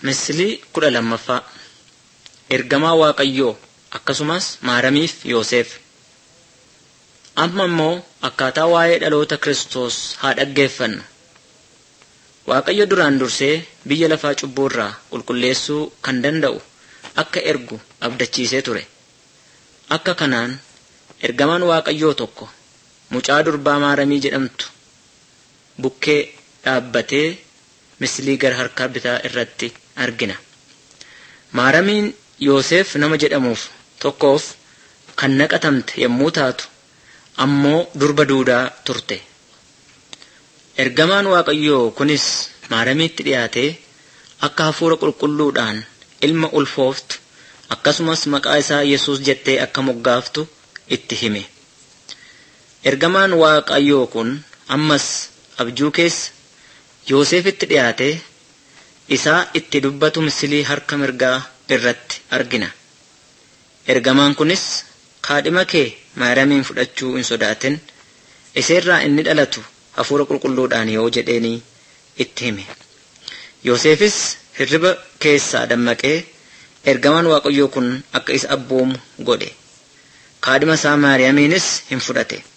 Misilii kudha lammaffaa Ergamaa Waaqayyoo akkasumas Maaramiif Yoosef. Amma immoo akkaataa waa'ee dhaloota Kiristoos haa dhaggeeffannu. Waaqayyo duraan dursee biyya lafaa cubbuu irraa qulqulleessuu kan danda'u akka ergu abdachiisee ture. Akka kanaan ergamaan Waaqayyoo tokko mucaa durbaa Maaramii jedhamtu bukkee dhaabbatee misilii gara harka bitaa irratti argina. Maaramiin Yoosef nama jedhamuuf tokkoof kan naqatamte yommuu taatu ammoo durba duudaa turte. Ergamaan Waaqayyoo kunis Maaramiitti dhiyaatee akka hafuura qulqulluudhaan ilma ulfooftu akkasumas maqaa isaa Yesuus jettee akka moggaaftu itti hime. Ergamaan Waaqayyoo kun ammas abjuu keessa Yoosefitti dhiyaatee isaa itti dubbatu misilii harka mirgaa irratti argina. Ergamaan kunis kaadhima kee Maaramiin fudhachuu hin sodaatin iseerraa inni dhalatu hafuura qulqulluudhaan yoo jedheenii itti hime. Yoosefis hirriba keessaa dammaqee ergamaan Waaqayyoo kun akka isa abboomu godhe. Kaadhima isaa Maariyaamiinis hin fudhate.